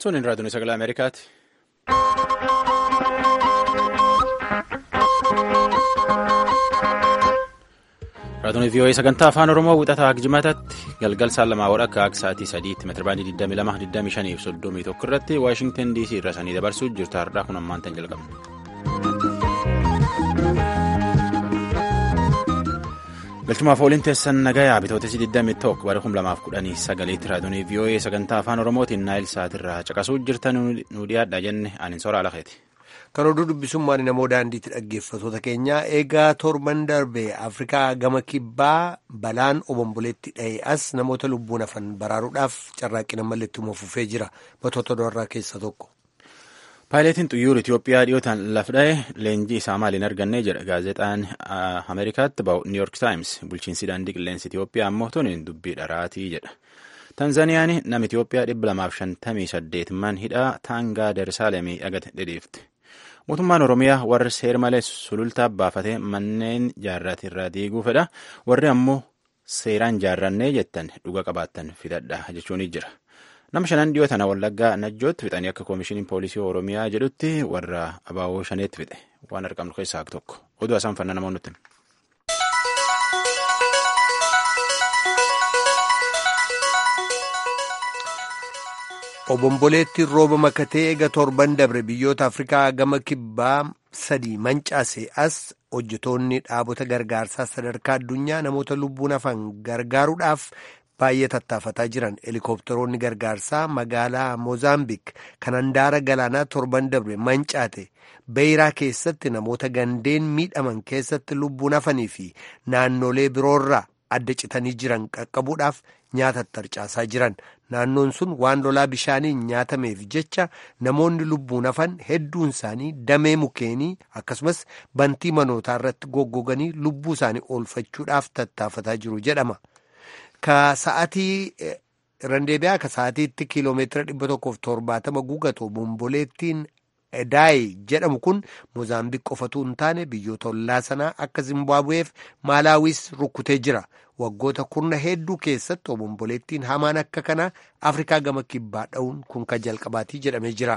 Sunin raadiyoon sagalee Ameerikaati. Raadiyoon VOA sagantaa afaan Oromoo wixataa Akjimatatti galgal saan lamaa wadhakka akka sa'aatii sadiitti meetirabaandii 22, 25 fi 31 irratti Waashingtan DC irra sanii dabarsuu jirtu har'aa kun ammaan tan jalqabna. galchumaaf ooliin teessan nagayaa bitootessi 21 bara 2019 raadiyoon VOA sagantaa afaan oromootiin naayil sa'aatirraa caqasuu jirtan nu dhiyaadha jenne anin soraa lafeeti. Kan oduu dubbisummaan namoo daandiitti dhaggeeffatoota keenyaa eegaa torban darbe Afrikaa gama kibbaa balaan obomboleetti dha'e as namoota lubbuun hafan baraaruudhaaf carraaqqina malleettuma fufee jira batoota doorraa keessa tokko. Paayileetiin xiyyaara Itoophiyaa dhiyootaan laf dha'e leenjii isaa maaliin arganne jedha gaazexaan Ameerikaatti ba'u New York Times bulchiinsi daandii qilleensa Itoophiyaa ammoo tuniin dubbii dharaatii jedha. Tanzaaniyaan nama Itoophiyaa dhibba lamaaf shantamii saddeet man hidhaa taangaa Darsaalemii dhagate dhidhiifte. Mootummaan Oromiyaa warri seer malee sulultaa baafatee manneen jaarraati irraa diiguu fedha. Warri ammoo seeraan jaarrannee jettan dhuga qabaattan fidadha jechuun jira. Nama shanan dhiyoo tana wallaggaa najjootti fixanii akka koomishiniin poolisii Oromiyaa jedhutti warra abaaboo shaneetti fixe. Waan argamnu keessaa tokko. Oduu isaan fanna namoonni nutti. Obomboleetti rooba makatee eega torban dabre biyyoota Afrikaa gama kibbaa sadii mancaase as hojjetoonni dhaabota gargaarsaa sadarkaa addunyaa namoota lubbuun hafan gargaaruudhaaf baay'ee tattaafataa jiran helikopteroonni gargaarsaa magaalaa moozaambiik kan handaara galaanaa torban dabre mancaate beeyiraa keessatti namoota gandeen miidhaman keessatti lubbuun hafanii fi naannolee biroorraa adda citanii jiran qaqqabuudhaaf nyaata tarcaasaa jiran naannoon sun waan lolaa bishaaniin nyaatameef jecha namoonni lubbuun hafan hedduun isaanii damee mukeenii akkasumas bantii manootaa irratti goggoganii lubbuu isaanii oolfachuudhaaf tattaafataa jiru jedhama. Ka sa'aatii randeebiyaa ka sa'aatiitti kiiloomeetira dhibba tokkoof torbaatama gugatu bomboleettiin Daayi jedhamu kun Moozaambiik qofatu hin taane biyyoota ollaa sanaa akka Zimbaabuweef Maalaawis rukkutee jira. Waggoota kurna hedduu keessatti obomboleettiin hamaan akka kanaa Afrikaa gama kibbaa dha'uun kun kan jalqabaatii jedhamee jira.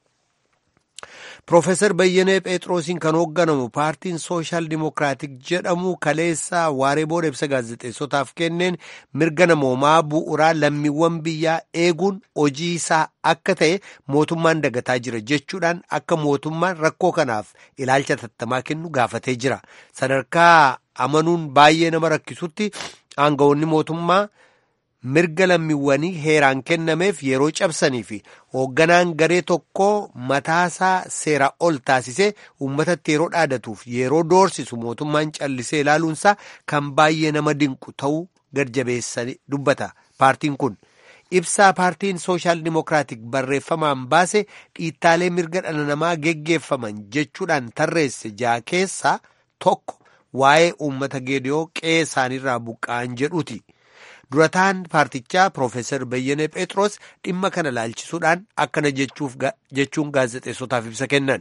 Profeesar Bayyanee Phexroosiin kan hoogganamu paartiin Sooshaal Dimokiraatik jedhamu kaleessa waaree booda ibsa gaazexeessotaaf kenneen mirga namoomaa bu'uuraa lammiiwwan biyyaa eeguun hojii isaa akka ta'e mootummaan dagataa jira jechuudhaan akka mootummaan rakkoo kanaaf ilaalcha tattamaa kennu gaafatee jira. Sadarkaa amanuun baay'ee nama rakkisutti aangawoonni mootummaa. mirga lammiiwwanii heeraan kennameef yeroo cabsanii fi hoogganaan garee tokko mataasaa seera ol taasisee uummatatti yeroo dhaadatuuf yeroo doorsisu mootummaan callisee ilaaluunsaa kan baay'ee nama dinqu ta'uu gadjabeessanii dubbata paartiin kun. ibsaa paartiin sooshaal dimokiraatik barreeffamaan baase dhiittaalee mirga dhala namaa geggeeffaman jechuudhaan tarreesse jaa keessaa tokko waa'ee uummata geediyoo qe'ee isaaniirraa buqqa'an jedhuuti. durataan paartichaa Profeesar Bayyanee Phexros dhimma kana laalchisuudhaan akkana jechuun gaazexeessotaaf ibsa kennan.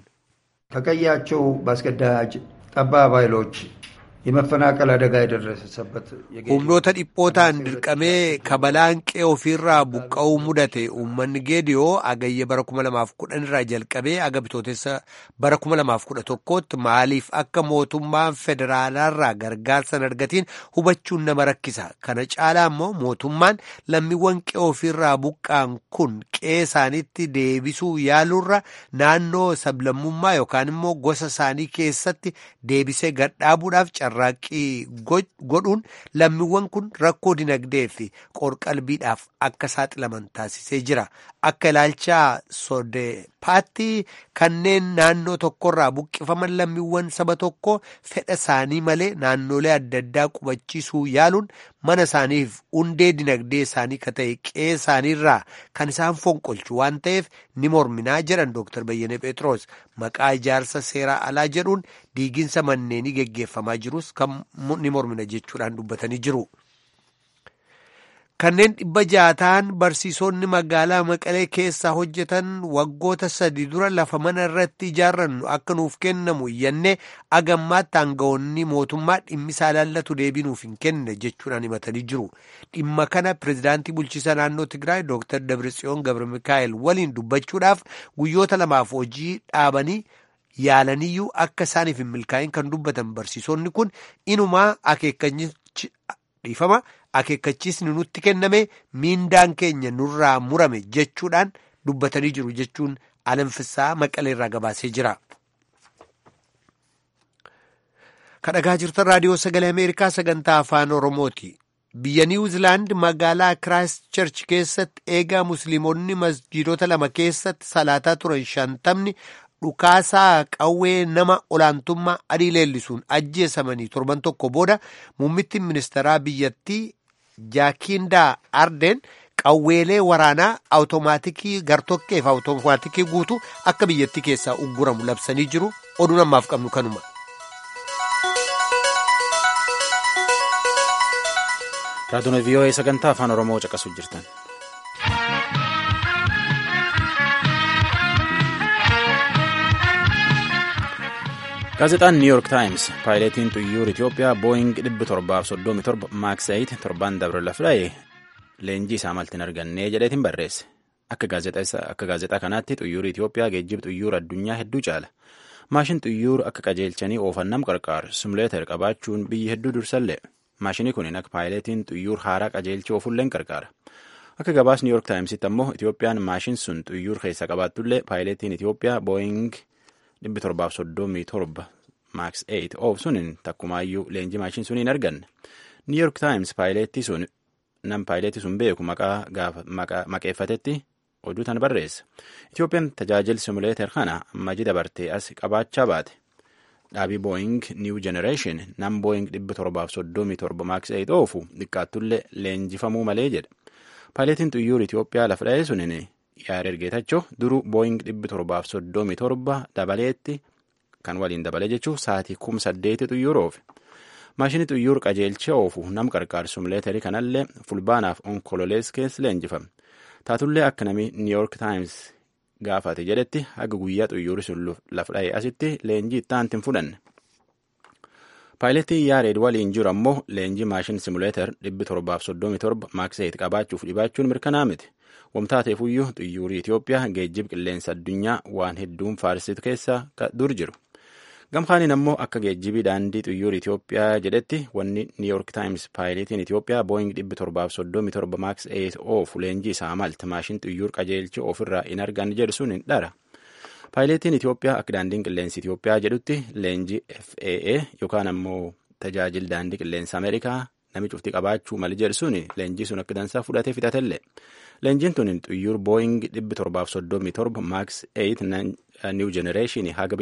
ከቀያቸው በአስገዳጅ ጠባብ ኃይሎች የመፈናቀል አደጋ የደረሰበት humnoota dhiphootaan dirqamee kabalaan qe'ee ofiirraa buqqa'uu mudate uummanni geediyoo agayya bara 2010 irraa jalqabee aga bitootessa bara 2011tti maaliif akka mootummaan federaalaarraa gargaarsa hin argatiin hubachuun nama rakkisa kana caalaa immoo mootummaan lammiiwwan qe'ee ofiirraa buqqa'an kun qe'ee isaaniitti deebisuu yaaluurra naannoo sablammummaa yookaan immoo gosa isaanii keessatti deebisee gadhaabuudhaaf carraaqqii godhuun lammiiwwan kun rakkoo dinagdee fi qorqalbiidhaaf akka saaxilaman taasisee jira akka ilaalchaa sodeepaatti kanneen naannoo tokkorraa buqqifaman lammiiwwan saba tokko fedha isaanii malee naannolee adda addaa qubachiisuu yaaluun mana isaaniif hundee dinagdee isaanii ka ta'e qe'ee isaaniirraa kan isaan fonqolchu waan ta'eef ni morminaa jedhan Dr. Bayyanee Phexros maqaa ijaarsa seeraa alaa jedhuun diiginsa manneenii geggeeffamaa jirus kan ni mormina jechuudhaan dubbatanii jiru. kanneen dhibba ja'a ta'an barsiisonni magaalaa maqalee keessaa hojjetan waggoota sadi dura lafa mana irratti ijaarrannu akka nuuf kennamu iyyannee agammaatti aangawoonni mootummaa dhimmisaa laallatu deebii nuuf hin kenne jechuudhaan himatanii jiru dhimma kana pirezidaantii bulchiisa naannoo tigraay dooktar dabritsiyoon gabra mikaa'el waliin dubbachuudhaaf guyyoota lamaaf hojii dhaabanii yaalaniyyuu akka isaaniif hin milkaa'in kan dubbatan barsiisonni kun inumaa akeekkachiisa dhiifama akeekkachiisni nutti kenname miindaan keenya nurraa murame jechuudhaan dubbatanii jiru jechuun alanfisaa maqaleerraa gabaasee jira. kadhagaa jirtan raadiyoo sagalee ameerikaa sagantaa afaan oromooti. biyya niwuzilaand magaalaa kiraayist cherch keessatti eegaa musliimonni masjiidota lama keessatti salaataa turan shantamni dhukaasaa qawwee nama olaantummaa adii leellisuun ajjeesamanii torban tokko booda muummittiin ministeeraa biyyattii jaakiindaa ardeen qawweelee waraanaa awutomaatikii gartokkeef awutomaatikii guutuu akka biyyattii keessaa ugguramu labsanii jiru oduu namaaf qabnu kanuma. raadiyoo vii'oo'ee sagantaa afaan oromoo caqasuu jirtan. gaazexaan niw yoork taayims paayileetiin xuyyoor itiyoophiyaa booying 737 maaks 8 torban dabre lafdha'e leenjii isaa maltiin argannee jedheetiin barreesse akka gaazexaa kanaatti xuyyoor itiyoophiyaa geejjiba xuyyoor addunyaa hedduu caala maashin xuyyoor akka qajeelchanii oofannam qarqaaru simuleeter qabaachuun biyyi hedduu dursallee maashinii kun akka paayileetiin xuyyoor haaraa qajeelchee oofulleen qarqaara akka gabaas niw yoork taayimsitti ammoo itiyoophiyaan maashin sun xuyyoor keessa qabaattullee paayileetiin itiyoophiyaa booying 737 maaks 8 oof sunin takkumaayyuu leenjii maashin suniin arganne niw yoork taayims paayileetii sun nam paayileetii sun beeku maqaa maqeeffatetti oduu tan barreessa itiyoophiyaan tajaajil simuleeter kana ammaji dabartee as qabaachaa baate dhaabii booying niw jenereeshin nam booying 737 maaks 8 oofu xiqqaattullee leenjifamuu malee jedha paayileetiin xuyyuur itiyoophiyaa lafa dha'ee sunin yaada ergeetachoo duruu booying 737 dabaleetti kan waliin dabale jechuun sa'aatii kum saddeeti xuyyuur oofe maashinii xuyyuur qajeelchee oofu nam qarqaaru simuleetarii kanallee fulbaanaaf onkololees keessa leenjifame taatullee akka namni niiyork taayims gaafate jedhetti haga guyyaa xuyyuuri sun lafa dha'e asitti leenjii ittaanti hin fudhanne. paayiletii yaareed waliin jiru ammoo leenjii maashin simuleeter 737 maakseet qabaachuuf dhibaachuun mirkanaa miti. wamtaateefuyyuu xuyyuurii Itiyoophiyaa geejjib qilleensa addunyaa waan hedduun faarsitu keessa dur jiru. Gamkaaniin ammoo akka geejjibii daandii xuyyuurii Itiyoophiyaa jedhetti wanni Niiyork Taayims paayileetiin Itiyoophiyaa Booying 737 Max 8 oofu leenjii isaa malti maashin xuyyuur qajeelchi ofirraa hin argan jedhu sun hin dhara. Paayileetiin Itiyoophiyaa akka daandiin qilleensi Itiyoophiyaa jedhutti leenjii FAA yookaan ammoo tajaajil daandii qilleensa Ameerikaa nami cufti qabaachuu mali jedhu sun leenjii sun akka dansaa fudhatee fixatellee. Leenjiin tun xuyyuur booying 737 max 8 new generation haga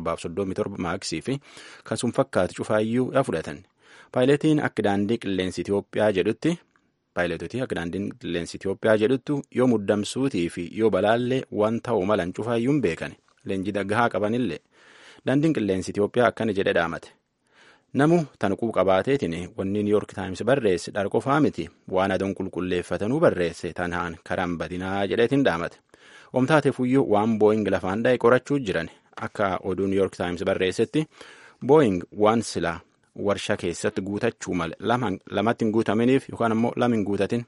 737 maxii fi kan sun fakkaatu cufaayyuu yaa fudhatan. Paayiletiin akka daandii qilleensi Itiyoophiyaa jedhutti paayiletootii akka daandiin qilleensi Itiyoophiyaa jedhuttu yoo muddamsuutii fi yoo balaallee waan ta'uu malan cufaayyuu hin beekan leenjii gahaa qabanillee daandiin qilleensi Itiyoophiyaa akkana jedhe dhaamate. Namu tanquu qabaateetiin wanni Niiyork Taayims barreesse dharqofaa miti waan adoon qulqulleeffatanuu barreesse tanaan karaan badinaa jedheetiin dhaamate. Omtaateefuyyuu waan booying lafaan dha'e qorachuu jiran akka oduu Niiyork Taayims barreessetti booying waan silaa warshaa keessatti guutachuu male lamatti hin guutaminiif yookaan ammoo lama hin guutatin.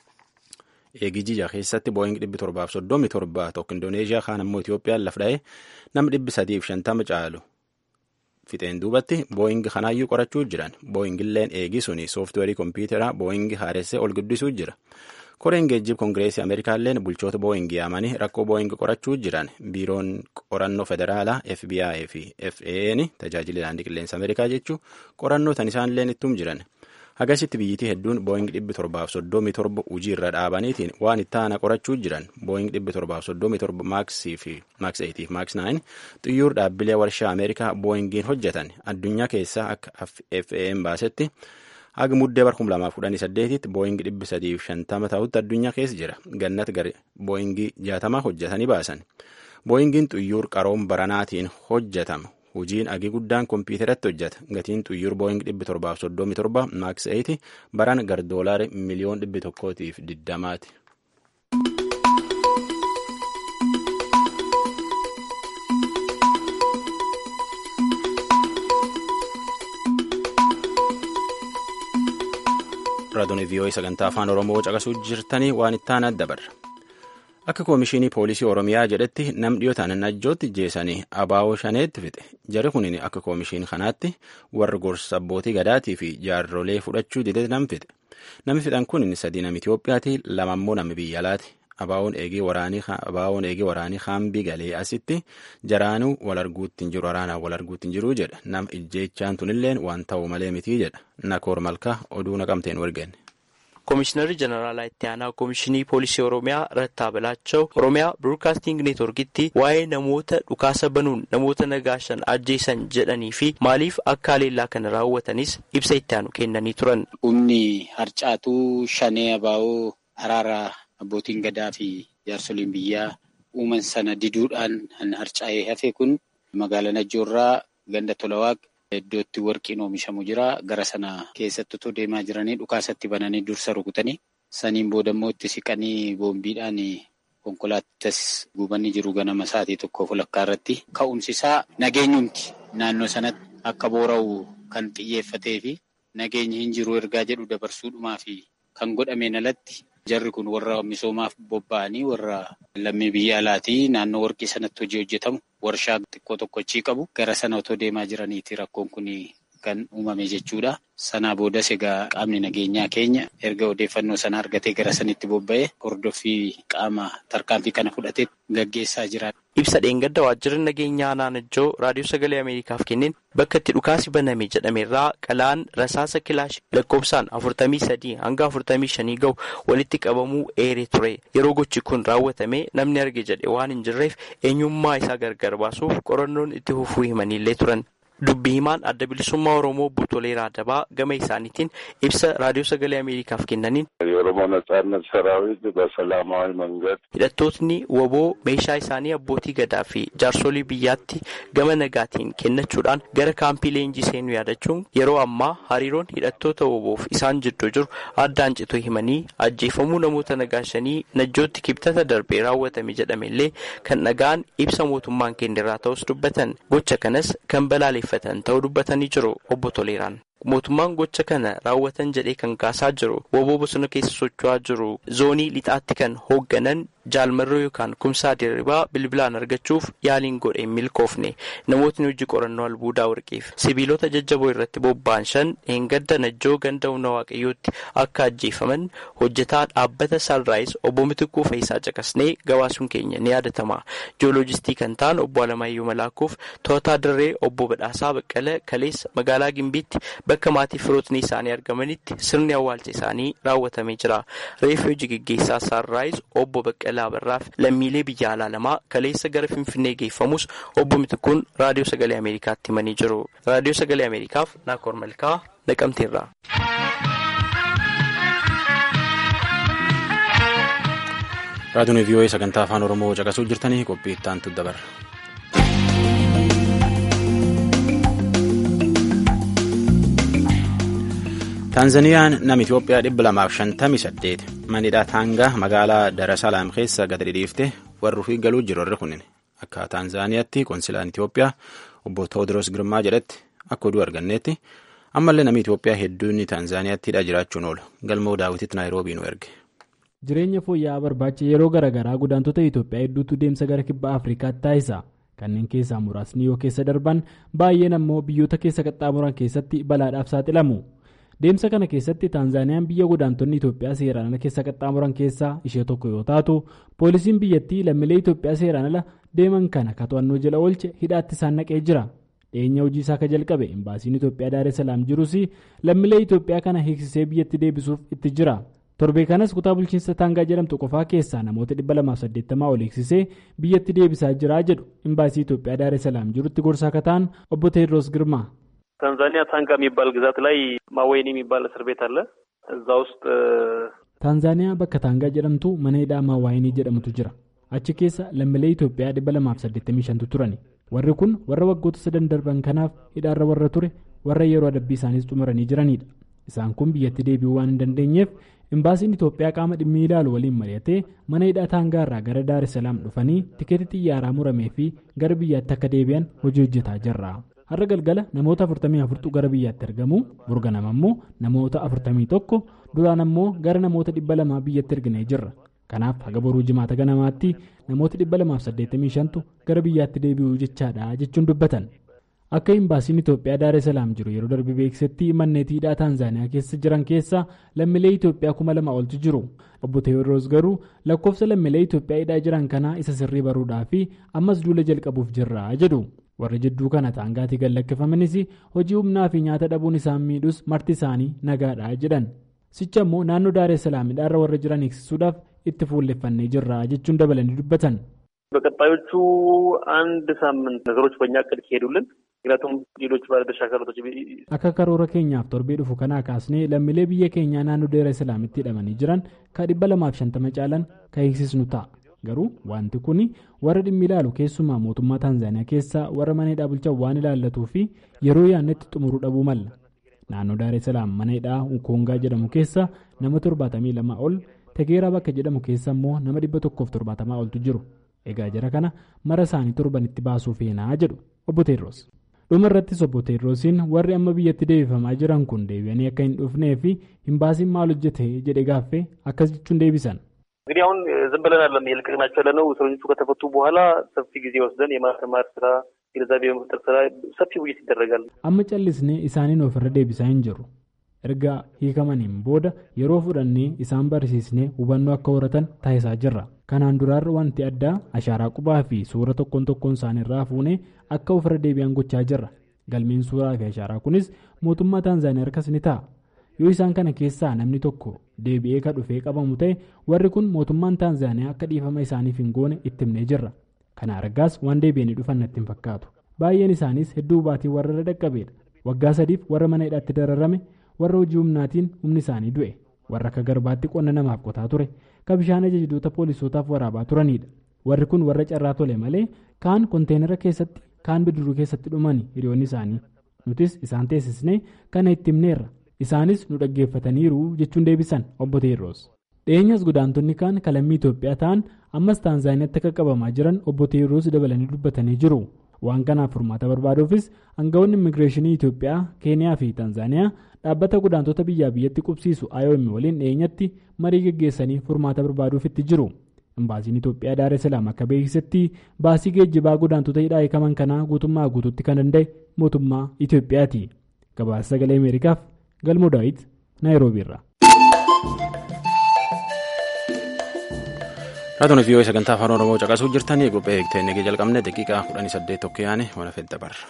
Eegijija keessatti booying 737 tokko Indooneeshiyaa kaan ammoo Itiyoophiyaan laf dha'e nama 350 caalu. Fixeen duubatti booying kanaayyuu qorachuu jiran booyingilleen eegi suni sooftiweerii kompiitaraa booying haaressee ol guddisuu jira. Koreen geejjib kongireesii Ameerikaalleen bulchoota booying yaamanii rakkoo booying qorachuu jiran biiroon qorannoo federaalaa FBI fi FAA'n tajaajila daandii qilleensa Ameerikaa jechuun qorannoo tan isaanilleen ittum jiran. Hagasitti biyyitii hedduun booying 737 hojii irra dhaabaniitiin waan itti aana qorachuu jiran booying 737 maaksii fi maaks 8 fi maaks 9 xiyyoor dhaabbilee warshaa Ameerikaa booyingiin hojjetan addunyaa keessaa akka FAA'n baasetti haga muddee bar 2018tti booying 350 ta'utti addunyaa keessa jira gannat gari booyingii 60 hojjetanii baasan booyingiin xiyyoor qaroom baranaatiin hojjetamu Hojiin agii guddaan kompiitaratti hojjeta. Gatiin xuyyur booying dhibbi torbaaf soddomii torba maaks eeti baran gar doolaari miliyoon dhibbi tokkootiif diddamaati. Raadiyoo vii'oo'ii sagantaa afaan Oromoo caqasuu jirtanii waan itti aanaa dabarra. Akka koomishinii poolisii Oromiyaa jedhetti nam dhiyootaan najjootti jeesanii abaawoo shaneetti fixe. Jari kun akka koomishinii kanaatti warra gorsa abbootii gadaatii fi jaarrolee fudhachuu dide nam fixe. Namni fixan kun sadii nama Itoophiyaati lama immoo nama biyya alaati. Abaawoon eegee waraanii haambii galee asitti jaraanuu wal arguutti hin jiru waraanaan wal arguutti hin jiru jedha. Nam ijjeechaan tunilleen waan ta'u malee mitii jedha. Nakoor Malkaa oduu naqamteen wargenne. Komishinarri Jeneraalaa itti aanaa Komishinii Poolisii Oromiyaa Rattaa Bilaachoo Oromiyaa Biroodkaasting Neetworkitti waa'ee namoota dhukaasa banuun namoota nagaashan ajjeesan jedhanii fi maaliif akka haleellaa kana raawwatanis ibsa itti aanu kennanii turan. Humni harcaatuu shanee abaa'oo araara abbootiin gadaa fi jaarsoliin biyyaa uuman sana diduudhaan kan harcaa'ee hafe kun magaalaa Najjoorraa ganda Tolawaaq. Iddootti warqiin oomishamu jira. Gara sana keessatti otoo deemaa jiranii dhukaasatti bananii dursa rukutanii saniin booda immoo itti siqanii boombiidhaan konkolaattas gubanii jiru ganama sa'aatii tokkoof walakkaa irratti. Ka'umsi isaa nageenyumti naannoo sanatti akka boora'u kan xiyyeeffatee fi nageenyi hin jiru ergaa jedhu dabarsuudhumaa fi kan godhameen alatti jarri kun warra misoomaaf bobba'anii warra lammii biyya alaatii naannoo warqii sanatti hojii hojjetamu warshaa xiqqoo tokko achii qabu gara sana otoo deemaa jiraniiti rakkoon kun kan uumame jechuudha. Sanaa boodas egaa qaamni nageenyaa keenya erga odeeffannoo sana argatee gara sanitti bobba'ee hordoffii qaama tarkaanfii kana fudhatee gaggeessaa jira. Ibsa dheengadda waajjirri nageenyaa naannoo raadiyoo sagalee Ameerikaaf kenneen bakka itti dhukaasi baname jedhamerraa qalaan rasaasa kilaashii lakkoofsaan afurtamii sadii hanga afurtamii shanii gahu walitti qabamuu eeree ture. Yeroo gochi kun raawwatame namni arge jedhe waan hin jirreef eenyummaa isaa gargar baasuuf qorannoon itti fufuu himaniillee turan. Dubbii himaan adda bilisummaa Oromoo obbo Toleeraa Adabaa gama isaaniitiin ibsa raadiyoo sagalee Ameerikaaf kennaniin. የኦሮሞ ነጻነት ሰራዊት በሰላማዊ መንገድ hidhattootni woboo meeshaa isaanii abbootii gadaa fi jaarsolii biyyaatti gama nagaatiin kennachuudhaan gara kaampii leenjii seenuu yaadachuun yeroo ammaa hariiroon hidhattoota woboof isaan jidduu jiru addaan cituu himanii ajjeefamuu namoota nagaashanii najjootti kibxata darbee raawwatame jedhamellee kan dhagaan ibsa mootummaan kennerraa ta'us dubbatan gocha kanas kan balaaleffatan ta'uu dubbatanii jiru obbo Toleeraan. mootummaan gocha kana raawwatan jedhee kan kaasaa jiru woboo bosona keessa socho'aa jiru zoonii lixaatti kan hoogganan jaalmarroo yookaan kumsaa dirribaa bilbilaan argachuuf yaaliin godhe hin milkoofne namootni hojii qorannoo albuudaa warqiif sibiilota jajjaboo irratti bobba'an shan dheengadda najjoo ganda humna waaqayyootti akka ajjeefaman hojjetaa dhaabbata saanraayis obbo Mitikuu Faayisaa caqasnee gabaasuun keenya ni yaadatama jiyooloojistii kan ta'an obbo Alamaayyoo Malaakuuf to'ataa dirree obbo Badhaasaa Baqqala kaleessa magaalaa Gimbiitti bakka maatii firootni isaanii argamanitti sirni awwaalcha isaanii raawwatamee jira reeffi hojii gaggeessaa saanraayis obbo Baqqalaa Barraaf lammiilee biyya alaa lamaa kaleessa gara Finfinnee geeffamus obbo Mitikuun raadiyoo sagalee Ameerikaatti himanii jiru. Raadiyoo sagalee Ameerikaaf Naakoor Malkaa naqamteerra. Raadiyoon vii'oo'ee sagantaa afaan Oromoo caqasuu jirtanii qophii itti aantu dabarra. Taanzaniyaan nama Itoophiyaa dhibba lamaaf shantamii saddeet manidha taangaa magaalaa Darasalaam keessa gad dhidhiifte warri ofii galuu jiru warri kunin akka Taanzaaniyaatti konsilaan Itoophiyaa obbo Tewoodiroos Girmaa jedhetti akka oduu arganneetti ammallee namni Itoophiyaa hedduun Taanzaaniyaattiidha jiraachuun oolu galmoo daawwititti naayiroobii nu erge. Jireenya fooyya'aa barbaacha yeroo garaagaraa godaantota Itoophiyaa hedduutu deemsa gara kibba Afrikaatti taasisa. Kanneen keessaa muraasni yoo keessa darban baay'een ammoo biyyoota keessa qaxxaamuran keessatti balaadhaaf saaxilamu. Deemsa kana keessatti Taanzaaniyaan biyya godaantonni Itoophiyaa seeraan ala keessa qaxxaamuran keessaa ishee tokko yoo taatu poolisiin biyyattii lammiilee Itoophiyaa seeraan ala deeman kana ka to'annoo jala oolche hidhaatti isaan naqee jira. Dhiyeenya hojii isaa ka jalqabe imbaasiin Itoophiyaa Daaree Salaam jirus lammiilee Itoophiyaa kana hiiksisee biyyatti deebisuuf itti jira. Torbee kanas kutaa bulchiinsa Taangaa jedhamtu qofaa keessaa namoota 280 ol hiiksisee biyyatti deebisaa jira jedhu imbaasii Itoophiyaa Daaree Salaam jirutti gorsaa akka ta'an obbo Teediroos Girmaa. ታንዛኒያ ታንጋ የሚባል ግዛት ላይ ማወይኒ የሚባል እስር ቤት አለ። እዛ ውስጥ ታንዛኒያ bakka taangaa jedhamtu mana hidhaa maawaayinii jedhamutu jira. Achi keessa lammiilee Itoophiyaa 285tu turani. warri kun warra waggoota sadan darban kanaaf hidhaarra warra ture warra yeroo adabbii isaaniis xumuranii jiranidha isaan kun biyyatti deebi'uu waan hin dandeenyeef imbaasiin itoophiyaa qaama dhimmi ilaalu waliin mari'atee mana hidhaa taangaarraa gara daar salaam dhufanii tikeetii xiyyaaraa muramee fi gara biyyaatti akka deebi'an hojii hojjetaa jirra har'a galgala namoota 44tu gara biyyaatti argamu burganama ammoo namoota 41 duraan ammoo gara namoota 200 biyyatti erginee jirra kanaaf haga boruu jimaata ganamaatti namoota 285tu gara biyyaatti deebi'uu jechaadha jechuun dubbatan. akka imbaasiin itoophiyaa daaree salaam jiru yeroo darbe beeksisetti manneetii hidhaa taanzaaniyaa keessa jiran keessa lammiilee itoophiyaa kuma lama oltu jiru obbo teewodroos garuu lakkoofsa lammiilee itoophiyaa hidhaa jiran kanaa isa sirrii baruudhaa fi ammas duula jalqabuuf jirra jedhu warri jidduu kana taangaatii gad lakkifamanis hojii humnaa fi nyaata dhabuun isaan miidhus marti isaanii nagaadha jedhan sicha ammoo naannoo daaree salaam hidhaarra warra jiran eegsisuudhaaf itti fuulleffannee jirra jechuun dabalanii dubbatan. በቀጣዮቹ አንድ ሳምንት ነገሮች በእኛ እቅድ ከሄዱልን ምክንያቱም ሌሎች ባለድርሻ አካላቶች akka karoora keenyaaf torbee dhufu kanaa kaasnee lammiilee biyya keenyaa naannoo daaree salaamitti hidhamanii jiran ka dhibba lamaaf shantama caalan ka eegsisnu ta'a garuu wanti kun warra dhimmi ilaalu keessumaa mootummaa taanzaaniyaa keessaa warra mana hidhaa bulchan waan ilaallatuu fi yeroo yaannetti xumuruu dhabuu malla naannoo daaree salaam mana hidhaa ukoongaa jedhamu keessa nama torbaatamii lama ol tegeeraa bakka jedhamu keessa immoo nama dhibba tokkoof torbaatamaa oltu jiru egaa jara kana mara isaanii torbanitti baasuu feenaa jedhu obbo Teedroos. dhuma irrattis obbo Teedroosiin warri amma biyyatti deebifamaa jiran kun deebi'anii akka hin dhufnee fi imbaasiin maal hojjete jedhe gaaffee akkas jechuun deebisan. እንግዲህ አሁን ዝም ብለን አለም የለቀቅናቸው ያለ ነው። እስረኞቹ ከተፈቱ በኋላ ሰፊ ጊዜ ወስደን የማስተማር ስራ፣ ግንዛቤ የመፍጠር ስራ ሰፊ ውይይት ይደረጋል። amma callisnee isaaniin ofirra deebisaa hin jirru erga hiikamaniin booda yeroo fudhannee isaan barsiisnee hubannoo akka horatan taasisaa jirra kanaan duraarra wanti addaa ashaaraa qubaa fi suura tokkoon tokkoon isaaniirraa fuunee akka ofirra deebi'an gochaa jirra galmeen suuraa fi ashaaraa kunis mootummaa taanzaaniyaa harkas ni ta'a yoo isaan kana keessaa namni tokko deebi'ee ka dhufee qabamu ta'e warri kun mootummaan taanzaaniyaa akka dhiifama isaaniif hin goone itti himnee jirra kana argaas waan deebi'anii dhufan natti hin fakkaatu baay'een isaaniis hedduu baatii warra irra dhaqqabeedha waggaa sadiif warra mana hidhaatti dararame warra hojii humnaatiin humni isaanii du'e warra akka garbaatti qonna namaaf qotaa ture ka bishaan ajajdoota poolisootaaf waraabaa turanidha warri kun warra carraa tole malee kaan konteenara keessatti kaan bidiruu keessatti dhumani hiriyoonni isaanii nutis isaan teessisnee kana itti himneerra isaanis nu dhaggeeffataniiru jechuun deebisan obbo Teedroos. dhiyeenyas godaantonni kaan kalammii Itoophiyaa ta'an ammas taanzaaniyaatti akka qabamaa jiran obbo Teedroos dabalanii dubbatanii jiru. waan kanaaf furmaata barbaaduufis aangawoonni immigireeshinii Itoophiyaa keeniyaa fi taanzaaniyaa dhaabbata godaantota biyyaa biyyatti qubsiisu IOM waliin dhiyeenyatti marii geggeessanii furmaata barbaaduuf itti jiru imbaasiin Itoophiyaa daaree salaam akka beeksisetti baasii geejjibaa godaantota hidhaa hiikaman kanaa guutummaa guutuutti kan danda'e mootummaa Itoophiyaati gabaasa sagalee ameerikaaf galmoo daawit naayiroobiirra. Raatuun vii'oo sagantaa afaan Oromoo caqasuu jirtanii qophee eegtee nagee jalqabne daqiiqaa kudhanii saddeet tokko yaane waan fedhe dabarra.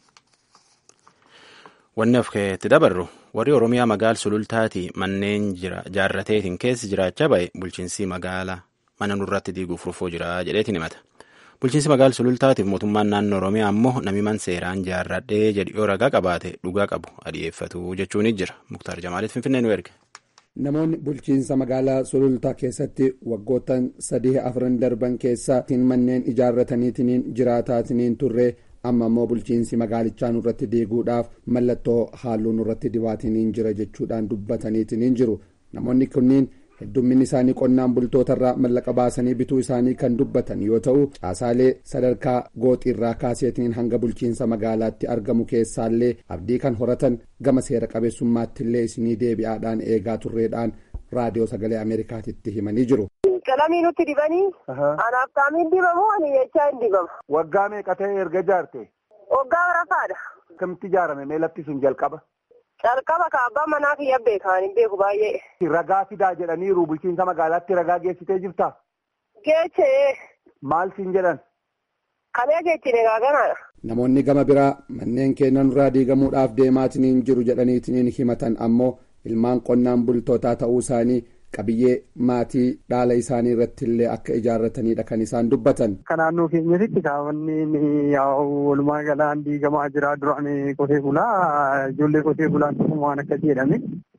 Wanni of keetti dabarru warri Oromiyaa magaal sulultaati manneen jaarrateetiin keessa jiraachaa ba'e bulchiinsi magaalaa mana nurratti diiguuf rufuu jira jedheetiin himata. Bulchiinsi magaal sulultaatiif mootummaan naannoo Oromiyaa ammoo namiman seeraan jaarradhee jedhi yoo ragaa qabaate dhugaa qabu adi'eeffatu jechuun jira. Muktaar Jamaaliif Finfinnee nu erge. Namoonni bulchiinsa magaalaa sulultaa keessatti waggoottan sadii afran darban keessa manneen ijaarrataniitiin jiraataatiniin turre amma immoo bulchiinsi magaalichaa nurratti diiguudhaaf mallattoo halluu nurratti dibaatiniin jira jechuudhaan dubbataniitiin jiru namoonni kunniin heddumminni isaanii qonnaan bultootarraa mallaqa baasanii bituu isaanii kan dubbatan yoo ta'u caasaalee sadarkaa gooxiirraa kaaseetiin hanga bulchiinsa magaalaatti argamu keessaallee abdii kan horatan gama seera qabeessummaatti illee isinii deebi'aadhaan eegaa turreedhaan raadiyoo sagalee ameerikaatitti himanii jiru. Qalamii nutti dibanii anaaf taamiin dibamu ani jechaa hin dibamu. Waggaa meeqa ta'e erga ijaarte? Waggaa barafaadha. Akkamitti ijaarame mee lafti sun jalqaba? Calqaba kaabbaa manaa kiyya beekan hin beeku baay'ee. Ragaa fidaa jedhaniiru bulchiinsa magaalaatti ragaa geessitee jirtaa? Geechee. Maal siin jedhan? Kanee geechine gaaganaadha. Namoonni gama biraa manneen keenyan irraa diigamuudhaaf deemaatiniin jiru jedhaniitiin himatan ammoo ilmaan qonnaan bultootaa ta'uu isaanii qabiyyee maatii dhaala isaanii irratti illee akka ijaarratanidha kan isaan dubbatan. Akka naannoo keenyatti kaawwanni walumaa galaan diigamaa jira duraan qotee bulaa ijoollee qotee bulaan waan akka jedhame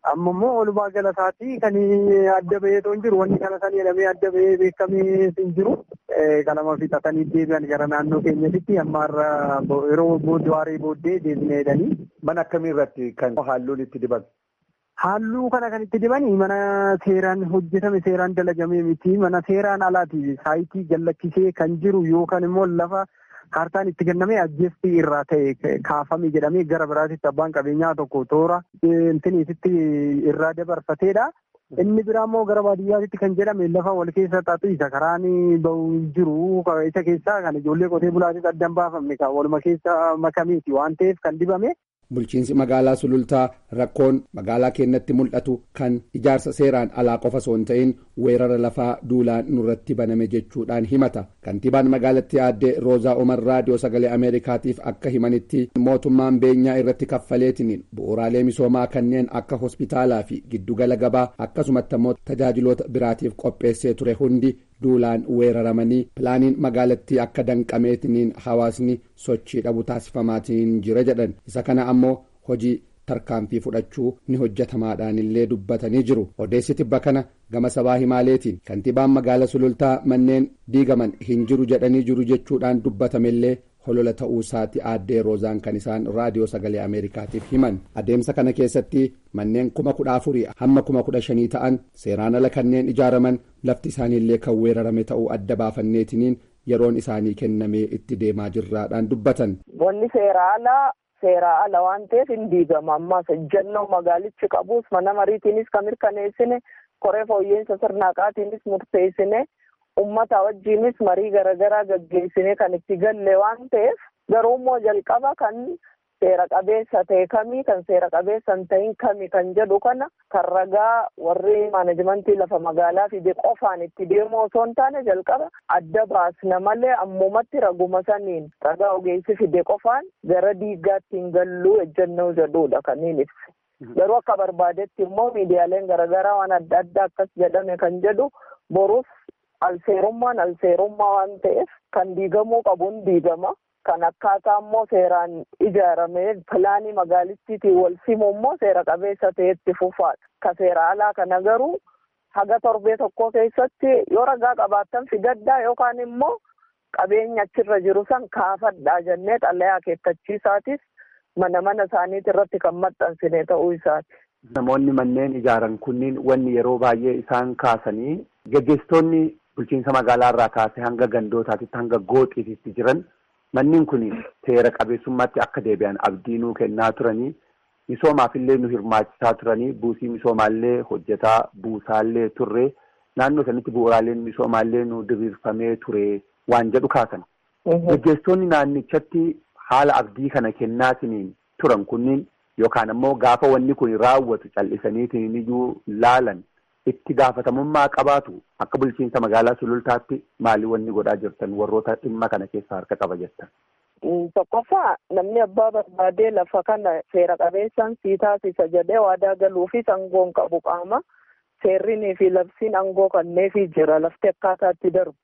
Amma immoo walumaa galataatii kan adda baheetoo hin jiru wanni kana san jedhamee adda bahee beekamee hin jiru. Qalama fixatanii deebi'an gara naannoo keenyatti amma irra yeroo booddee booddee deebinee jedhanii. Mana akkamii irratti kan halluun itti dibame? Halluu kana kan itti dibanii mana seeraan hojjetame seeraan dalagamee miti mana seeraan alaati saayitii jallachisee kan jiru yookaan immoo lafa kaartaan itti kennamee ajjeestii irraa ta'e kaafame jedhamee gara biraatitti abbaan qabeenyaa tokko toora intiniititti irraa dabarfateedha. Inni biraa immoo gara baadiyyaatti kan jedhame lafa wal keessa xaxu isa karaan bahu jiru isa keessaa kan ijoollee qotee bulaatis addan baafamne kan waluma keessa makameeti waan ta'eef kan dibame. Bulchiinsi magaalaa sulultaa rakkoon magaalaa keenyatti mul'atu kan ijaarsa seeraan alaa qofa osoo hin ta'in weerara lafaa duulaan nurratti baname jechuudhaan himata. Kantiibaan magaalattii aaddee Roozaa Umar raadiyoo sagalee Ameerikaatiif akka himanitti mootummaan beenyaa irratti kaffaleetiniin bu'uuraalee misoomaa kanneen akka hospitaalaa fi giddugala gabaa akkasumatti immoo tajaajiloota biraatiif qopheessee ture hundi duulaan weeraramanii pilaaniin magaalattii akka danqameetiniin hawaasni sochii dhabu taasifamaatiin jira jedhan isa kana ammoo hojii tarkaanfii fudhachuu ni hojjetamaadhaan illee dubbatanii jiru odeessi tibba kana gama sabaa himaaleetiin kantiibaan magaala sulultaa manneen diigaman hin jiru jedhanii jiru jechuudhaan dubbatamellee holola ta'uu isaati aaddee roozaan kan isaan raadiyoo sagalee ameerikaatiif himan adeemsa kana keessatti manneen kuma kudha afurii hamma kuma kudha shanii ta'an seeraan ala kanneen ijaaraman lafti isaaniillee kan weerarame ta'uu adda baafanneetiniin yeroon isaanii kennamee itti deemaa jirraadhaan dubbatan. Wanni seera alaa seera ala waan ta'eef hin diigama ammas ejjennoo magaalichi qabus mana mariitiinis kan mirkaneessine koree fooyyeensa sirnaaqaatiinis murteessine. ummata wajjiinis marii garaagaraa gaggeessine kan itti galle waan ta'eef garuu immoo jalqaba kan seera qabeessa ta'e kamii kan seera qabeessa hin ta'in kami kan jedhu kana kan ragaa warri maanajimentii lafa magaalaa fide qofaan itti deemu osoo hin taane jalqaba adda baasna malee ammumatti raguma saniin ragaa ogeessi fide qofaan gara diigaatti hin galluu ejjennoo jedhudha kan hin ibse. Garuu akka barbaadetti immoo miidiyaaleen garaagaraa waan adda addaa akkas jedhame kan jedhu boruuf alseerummaan alseerummaa waan ta'eef kan diigamuu qabuun diigama. Kan akkaataa immoo seeraan ijaaramee pilaanii magaalittiitiin wal simu immoo seera qabeessa ta'etti fufaadha. Ka seera alaa kana garuu haga torbee tokko keessatti yoo ragaa qabaattan fidaddaa yookaan immoo qabeenya achirra jiru san kaafadhaa jennee xalayaa akeekkachiisaatis mana mana isaaniiti irratti kan maxxansine ta'uu isaati. Namoonni manneen ijaaran kunniin wanni yeroo baay'ee isaan kaasanii gaggeessitoonni bulchiinsa magaalaa irraa kaasee hanga gandootaatitti hanga gooxiititti jiran manneen kun seera qabeessummaatti akka deebi'an abdii nuu kennaa turanii misoomaaf illee nu hirmaachisaa turanii buusii misoomaallee hojjetaa buusaallee turre naannoo sanitti bu'uuraaleen misoomaallee nu diriirfamee ture waan jedhu kaasan. Gaggeessitoonni naannichatti haala abdii kana kennaatiniin turan kunniin yookaan ammoo gaafa wanni kun raawwatu cal'isaniitiin iyyuu laalan itti gaafatamummaa qabaatu akka bulchiinsa magaalaa sulultaatti maali wanni godhaa jirtan warroota dhimma kana keessa harka qaba jettan. Tokkoffaa namni abbaa barbaadee lafa kana seera qabeessaan sii taasisa jedhee waadaa galuufi aangoon qabu qaama seerrinii fi labsiin aangoo kanneefii jira lafti akkaataatti darbu.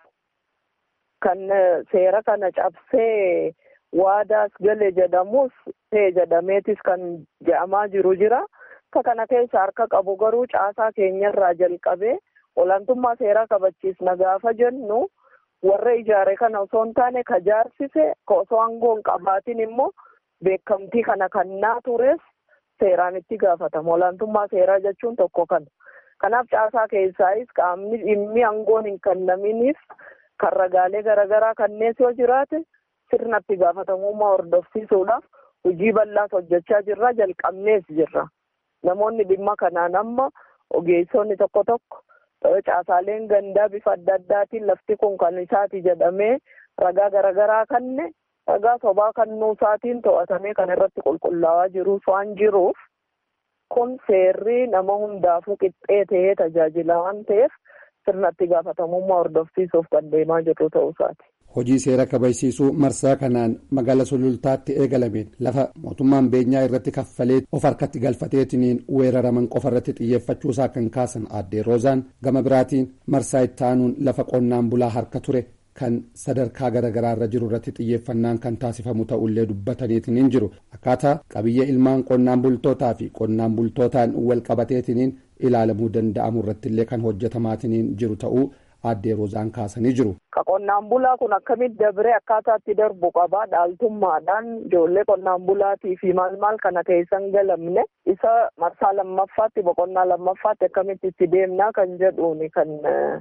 Kan seera kana cabsee waadaas gale jedhamus ta'e jedhameetis kan je'amaa jiru jira. Akka kana keessa harka qabu garuu caasaa keenyarraa jalqabee olaantummaa seeraa kabachiisna gaafa jennu warra ijaare kana osoo hin taane ka jaarsise osoo aangoo hin qabaatin immoo beekamtii kana kannaa tures seeraan itti gaafatama. Olaantummaa seeraa jechuun tokko kana. Kanaaf caasaa keessaayis qaamni dhimmi aangoon hin kennaminiif kan ragaalee garaagaraa kannees yoo jiraate sirna itti gaafatamummaa hordofsiisuudhaaf hojii bal'aas hojjechaa jirra jalqabnees jirra. Namoonni dhimma kanaan amma ogeessonni tokko tokko caasaaleen gandaa bifa adda addaatiin lafti kun kan isaati jedhamee ragaa garaagaraa kanne ragaa sobaa kannuu isaatiin to'atamee kan irratti qulqullaa'aa jirus waan jiruuf kun seerri nama hundaafuu qixxee ta'ee tajaajila waan ta'eef sirna itti gaafatamummaa hordofsiisuuf kan deemaa jirru ta'uu isaati. hojii seera kabachiisuu marsaa kanaan magaala sulultaatti eegalameen lafa mootummaan beenyaa irratti kaffalee of harkatti galfateetiniin weeraraman qofa irratti xiyyeeffachuusaa kan kaasan aaddee roozaan gama biraatiin marsaa itti aanuun lafa qonnaan bulaa harka ture kan sadarkaa garaagaraa irra jiru irratti xiyyeeffannaan kan taasifamu ta'ullee dubbataniitiin jiru akkaataa qabiyyee ilmaan qonnaan bultootaa fi qonnaan bultootaan wal qabateetiin ilaalamuu danda'amu irrattillee kan hojjetamaatiin jiru ta'uu aaddee roozaan kaasanii jiru. Ka qonnaan bulaa kun akkamitti dabree akkaataatti darbu qabaa dhaaltummaadhaan ijoollee qonnaan bulaatii fi maal maal kana keessan galamne isa marsaa lammaffaatti boqonnaa lammaffaatti akkamitti itti deemnaa kan jedhuuni kan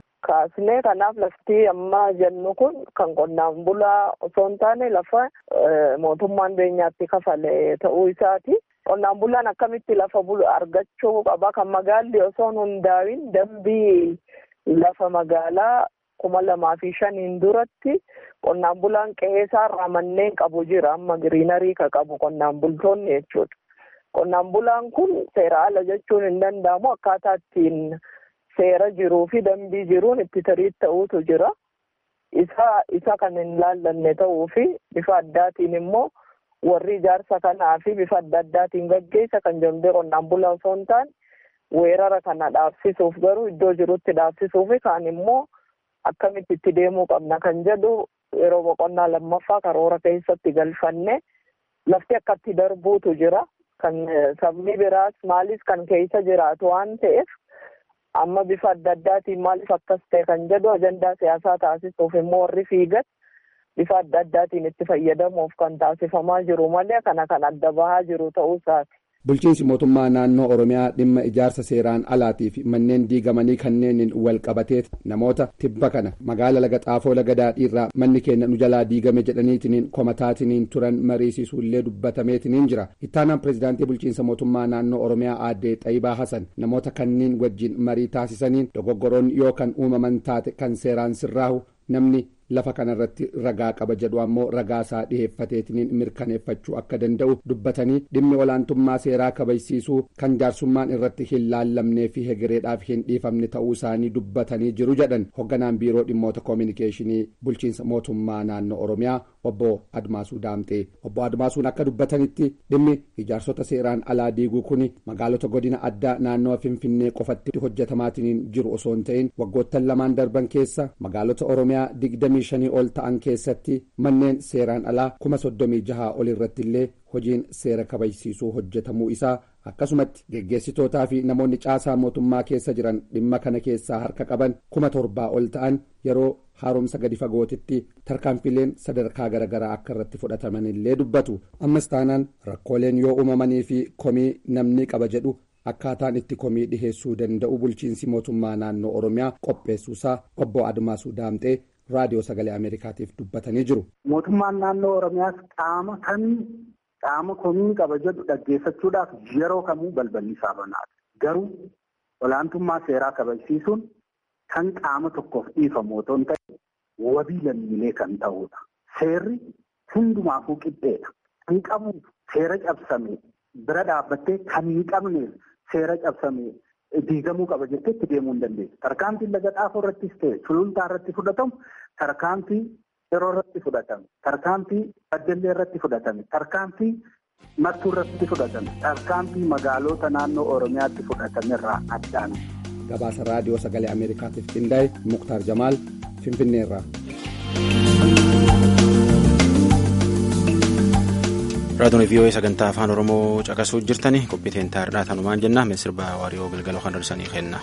kaasne kanaaf lafti amma jennu kun kan qonnaan bulaa osoo hin taane lafa mootummaan beenyaatti kafale ta'uu isaati. Qonnaan bulaan akkamitti lafa argachuu qaba kan magaalli osoo hin hundaa'in dambii lafa magaalaa kuma lamaa fi shaniin duratti qonnaan bulaan qe'ee isaarraa manneen qabu jira amma giriinarii ka qabu qonnaan bultoonni jechuudha. Qonnaan bulaan kun seera ala jechuun hin danda'amu akkaataa ittiin seera jiruu fi dambii jiruun itti tarii ta'uutu jira. Isa isa kan hin laallanne ta'uu fi bifa addaatiin immoo warri ijaarsa kanaa fi bifa adda addaatiin gaggeessa kan jedhamee qonnaan bulaa osoo hin taane weerara kana dhaabsisuuf garuu iddoo jirutti dhaabsisuuf kaan immoo akkamitti itti deemuu qabna kan jedhu yeroo boqonnaa lammaffaa karoora keessatti galfanne lafti akkatti darbuutu jira kan sabni biraas maalis kan keessa jiraatu waan ta'eef amma bifa adda addaatiin maaliif akkas ta'e kan jedhu ajandaa siyaasaa taasisuuf immoo warri fiigan bifa adda addaatiin itti fayyadamuuf kan taasifamaa jiru malee kana kan adda bahaa jiru ta'uu isaati. bulchiinsi mootummaa naannoo oromiyaa dhimma ijaarsa seeraan alaatii fi manneen diigamanii kanneeniin wal qabatee namoota tibba kana magaala laga xaafoo laga daadhiirraa manni keenya nu jalaa diigame jedhaniitiniin komataatiniin turan mariisisuullee dubbatameetiniin jira ittaanaan pireezidaantii bulchiinsa mootummaa naannoo oromiyaa aaddee xayibaa hasan namoota kanniin wajjin marii taasisaniin dogoggoroon yoo kan uumaman taate kan seeraan sirraahu namni lafa kanarratti ragaa qaba jedhu ammoo ragaa isaa dhiheeffateetiniin mirkaneeffachuu akka danda'u dubbatanii dhimmi olaantummaa seeraa kabajsiisuu kan jaarsummaan irratti hin laallamnee fi hegereedhaaf hin dhiifamne ta'uu isaanii dubbatanii jiru jedhan hogganaan biiroo dhimmoota koominikeeshinii bulchiinsa mootummaa naannoo oromiyaa obbo admaasuu daamxee obbo admaasuun akka dubbatanitti dhimmi ijaarsota seeraan alaa diiguu kun magaalota godina addaa naannoo finfinnee qofatti hojjetamaatiin jiru osoo hin ta'in waggoottan lamaan darban keessa magaalota oromiyaa digdamii shanii ol ta'an keessatti manneen seeraan alaa kuma soddomii jahaa ol irratti illee hojiin seera kabajsiisuu hojjetamuu isaa akkasumatti geggeessitootaa fi namoonni caasaa mootummaa keessa jiran dhimma kana keessaa harka qaban kuma torbaa ol ta'an yeroo haaromsa gadi fagootitti tarkaanfileen sadarkaa garaagaraa akka irratti fudhataman illee dubbatu ammas taanaan rakkooleen yoo uumamanii fi komii namni qaba jedhu akkaataan itti komii dhiheessuu danda'u bulchiinsi mootummaa naannoo oromiyaa qopheessuusaa obbo admaasuu daamxee raadiyoo sagalee ameerikaatiif dubbatanii jiru. mootummaan naannoo oromiyaas qaama kan qaama komii qaba jedhu dhaggeeffachuudhaaf yeroo kamuu balballi isaa banaadha garuu olaantummaa seeraa kabajsiisuun kan qaama tokkoof dhiifamu otoo hin ta'in wabii lammiilee kan ta'udha. Seerri hundumaafuu qixxeedha. Kan qabu seera cabsame bira dhaabbattee kan hin qabneef seera cabsame diigamuu qaba jettee itti deemuu hin dandeessu. Tarkaanfiin laga xaafoo irrattis ta'e sulultaa irratti fudhatamu tarkaanfii yeroo irratti fudhatame tarkaanfii baddallee irratti fudhatame tarkaanfii mattuu irratti fudhatame tarkaanfii magaalota naannoo oromiyaatti fudhatame irraa addaan. gabaasa raadiyoo sagalee ameerikaatiif qindaa'e muktaar jamaal finfinnee irraa. raadiyoon vii'oo'ee sagantaa afaan oromoo caqasuu jirtani qophii teentaarraa tanumaan jenna misirba waariyoo galgaloo kan darsanii kenna.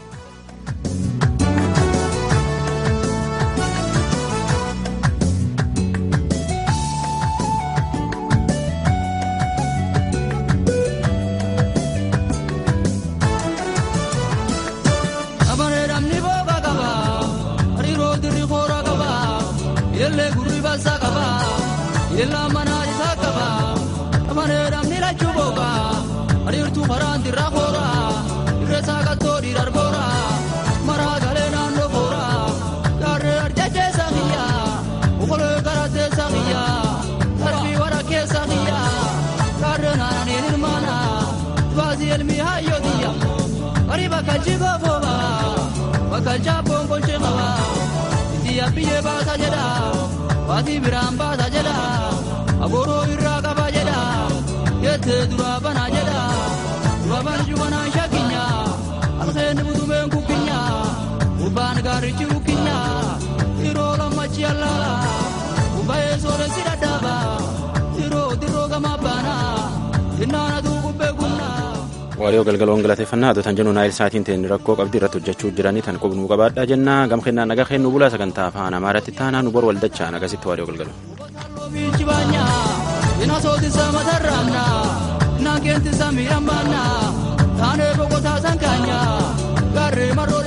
Bakkalchaappoon kolchee qaba itti yaabbiyee baasa jedha waatii biraan baasa jedha agooroo irraa qaba jedha jettee duraa banaa jedha dura bana jubanaa shakinya alkeen butumeen kukkinya gurbaan gaarichi kukkinya yeroo lamma achi allaala kubbayee sooressi dhadhaaba diroo diroo gama baana innaanatu kubbee gunnaa. Waariyoo galgaloon galateeffannaa adotan jennu naayil saatiin ta'in rakkoo qabdi irratti hojjechuu jiranii tan qubnuu qabaadhaa jennaa gam kennaa nagaa kennu bulaa sagantaa afaan amaaratti taanaa nu bor waldachaa nagasitti waariyoo galgaloo. Bichi baanya ina sootisa matarraamna naan keentisa miidhambaanna taanee boqotaa sankaanya gaarree marroo